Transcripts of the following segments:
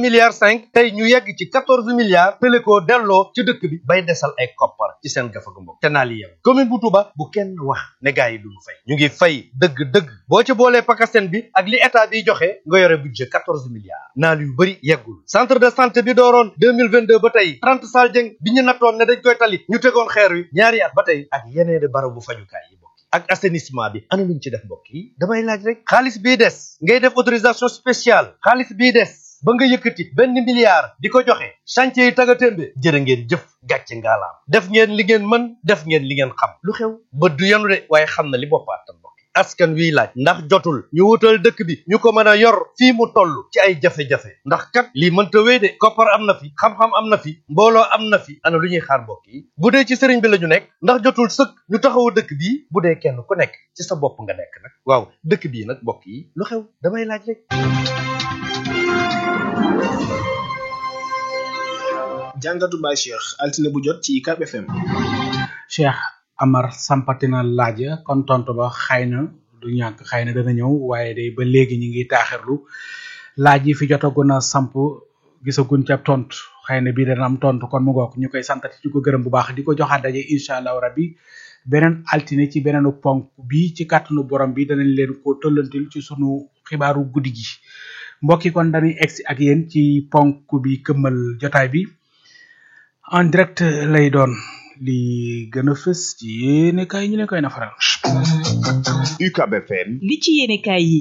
milliards cinq tey ñu yegg ci quatorze milliards tële koo delloo ci dëkk bi bay desal ay koppar ci seen gafagu mbokk te naa li yem commune bu Touba bu kenn wax ne gars yi duñu fay ñu ngi fay dëgg-dëgg boo ci boolee pakaseen bi ak li état bi joxe nga yore budget quatorze milliards naal yu bëri yeggul centre de santé bi dooroon deux mille vingt deux ba tey trente salle jëng bi ñu nattoon ne dañ koy tali ñu tegoon xeer wi ñaari at ba tey ak yeneeni barabu fajukaay yi bokk ak assainissement bi ana luñ ci def mbokk yi damay laaj rek xaalis bii des ngay def autorisation spéciale xaalis bii des ba nga yëkkati benn milliard di ko joxe chantier yi taga témbe jërë ngeen jëf gàcce ngaalaam def ngeen li ngeen mën def ngeen li ngeen xam lu xew bët du yenu de waaye xam na li boppaatam mbokk askan wiy laaj ndax jotul ñu wutal dëkk bi ñu ko mën a yor fii mu toll ci ay jafe-jafe ndax kat lii mënta wéy de koppar am na fi xam-xam am na fi mbooloo am na fi ana lu ñuy xaar mbokk yi bu dee ci sëriñ bi la ñu nekk ndax jotul sëkk ñu taxawu dëkk bii bu dee kenn ku nekk ci sa bopp nga nekk nag waaw dëkk bii nag mbokk yi lu xew damay laaj rek jàngatu Baye Cheikh altine bu jot ci UCAB FM. Cheikh Amar sampatina laaj kon tontu ba xëy na du ñàkk xëy na dana ñëw waaye day ba léegi ñu ngi taaxirlu laaj yi fi jotagun a samp gisaguñ ca tontu xëy na bii dana am tontu kon mu ngoog ñu koy santati ci ko gërëm bu baax di ko joxaat daje incha allahu rabbi beneen altine ci beneenu ponk bi ci kàttanu borom bi danañ leen ko tollantil ci sunu xibaaru guddi gi mbokki kon dañuy egsi ak yéen ci ponk bi këmmal jotaay bi en direct lay doon li gën a fës ci yéene kaay ñu leen koy nafaral UCAB FM li ci yéene kaay yi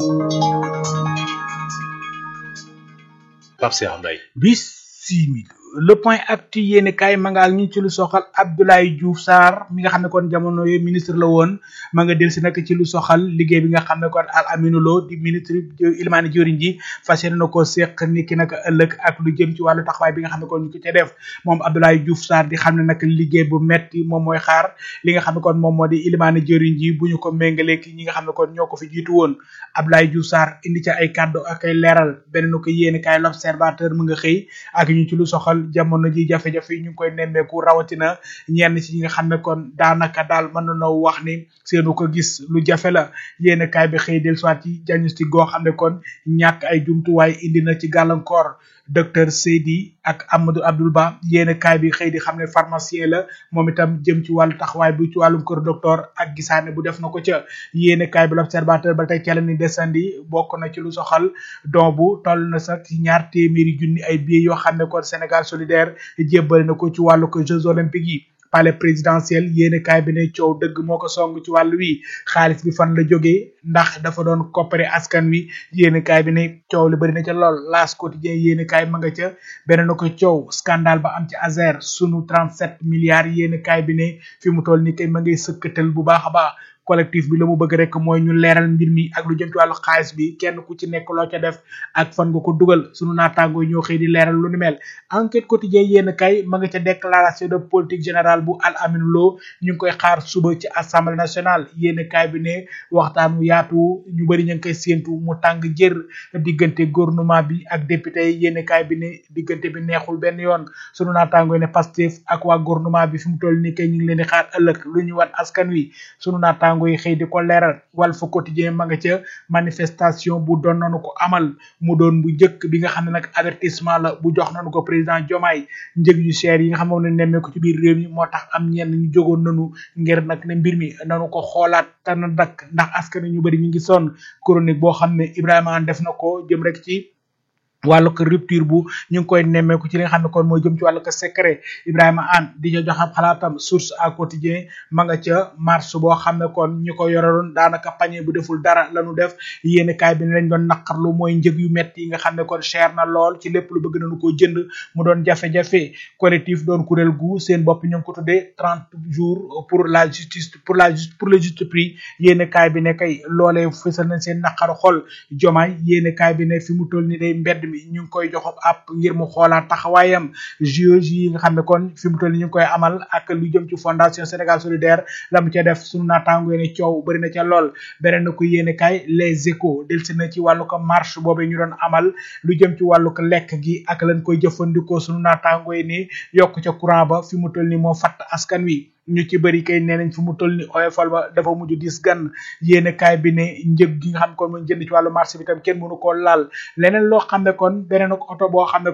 Pape Cheikh Mbaye bisimil le point actu yéene kaay ma nga ak ñu ci lu soxal Abdoulaye Diouf Sarr mi nga xam ne kon jamono yooyu ministre la woon ma nga delsi nag ci lu soxal liggéey bi nga xam ne kon Al Aminou Lo di ministre ilmaani jëriñ ji fas yéene na ko seq ni ki nag ëllëg ak lu jëm ci wàllu taxawaay bi nga xam ne kon ñu ko ca def moom Abdoulaye Diouf Sarr di xam ne nag liggéey bu metti moom mooy xaar li nga xam ne kon moom moo di ilmaani jëriñ ji bu ñu ko méngalee ki ñi nga xam ne kon ñoo ko fi jiitu woon Abdoulaye Diouf Sarr indi ca ay kàddu ak ay leeral beneen ko yéene kaay l'observateur mu nga xëy ak ñu ci lu soxal jamono ji jafe-jafe yi ñu ngi koy nemmeeku rawatina ñenn ci ñi nga xam ne kon daanaka daal mën nañoo wax ni seenu ko gis lu jafe la yéen kaay bi xëy del soit ci diagnostic goo xam ne kon ñàkk ay jumtuwaay indi na ci gàllankoor docteur Seydi ak Amadou Abdoul Ba yéen kaay bi xëy di xam ne pharmacien la moom itam jëm ci wàllu taxawaay bi ci wàllum kër docteur ak gisaane bu def na ko ca yéen kaay bi l'observateur ba tey ca la ni desandi bokk na ci lu soxal don bu toll na sax ci ñaar téeméeri junni ay billets yoo xam ne kon Sénégal solidaire jébbale na ko ci wàllu ko Jeux olympiques yi palais présidentiel yéene kaay bi ne coow dëgg moo ko song ci wàllu wi xaalis bi fan la jógee ndax dafa doon coppare askan wi yéene kaay bi ne coow li bëri na ca lool laas quotidien yéene kaay ma nga ca beneen na ko coow scandale ba am ci Azer sunu 37 milliards yéene kaay bi ne fi mu toll ni kay ma ngay sëkkatal bu baax a baax collectif bi la mu bëgg rek mooy ñu leeral mbir mi ak lu jëm ci wàllu xaalis bi kenn ku ci nekk loo ca def ak fan nga ko dugal sunu naataango yi ñoo xëy di leeral lu ni mel enquête quotidien yéen kay ma nga ca déclaration de politique générale bu Al Aminou Lo ñu ngi koy xaar suba ci assemblée nationale yéen kay bi ne waxtaan wu yaatu ñu bëri ñu ngi koy séentu mu tàng jër diggante gouvernement bi ak député yi yéen kay bi ne diggante bi neexul benn yoon sunu naataango yi ne Pastef ak waa gouvernement bi fi mu toll nii kay ñu ngi leen di xaar ëllëg lu ñu wan askan wi sunu naataango naataango yi xëy di ko leeral Walf Quotidien ma nga ca manifestation bu doon nañu ko amal mu doon bu njëkk bi nga xam ne nag avertissement la bu jox nañu ko président Diomaye njëg yu cher yi nga xam ne nemmee ko ci biir réew mi moo tax am ñenn ñu jógoon nañu ngir nag ne mbir mi nanu ko xoolaat te na dakk ndax askan ñu bëri ñu ngi sonn chronique boo xam ne Ibrahima def na ko jëm rek ci wàllu ko rupture bu ñu ngi koy nemmeeku ci li nga xam ne kon mooy jëm ci wàllu ko secret Ibrahima Anne di ca jox ab xalaatam source à quotidien ma nga ca marche boo xam ne kon ñu ko yoraloon daanaka pañe bu deful dara lañu def yéeni kaay bi ne lañ doon naqarlu mooy njëg yu metti yi nga xam ne kon cher na lool ci lépp lu bëgg nañu koo jënd mu doon jafe-jafe collectif doon kuréel gu seen bopp ñu ngi ko tuddee trente jours pour la justice pour la pour le juste prix yéeni kaay bi ne kay loolee fësal nañ seen naqaru xol jomaay yéeni kaay bi ne fi mu toll ni day mbedd mi ñu ngi koy jox ab ngir mu xoolaat taxawaayam JOJ yi nga xam ne kon fi mu toll ni ñu ngi koy amal ak lu jëm ci fondation Sénégal solidaire la mu ca def sunu naataango ne coow bëri na ca lool beneen na ko yéene kaay les échos delsi na ci wàllu ko marche boobu ñu doon amal lu jëm ci wàllu ko lekk gi ak lañ koy jëfandikoo sunu naataango yi ni yokk ca courant ba fi mu toll ni moo fatt askan wi ñu ci bëri kay nee nañ fi mu toll ni oyofal ba dafa mujj dis gan yéene kaay bi ne njëg gi nga xam ne kon mooy jënd ci wàllu marché bi tam kenn mënu koo laal leneen loo xam ne kon beneen oto boo xam ne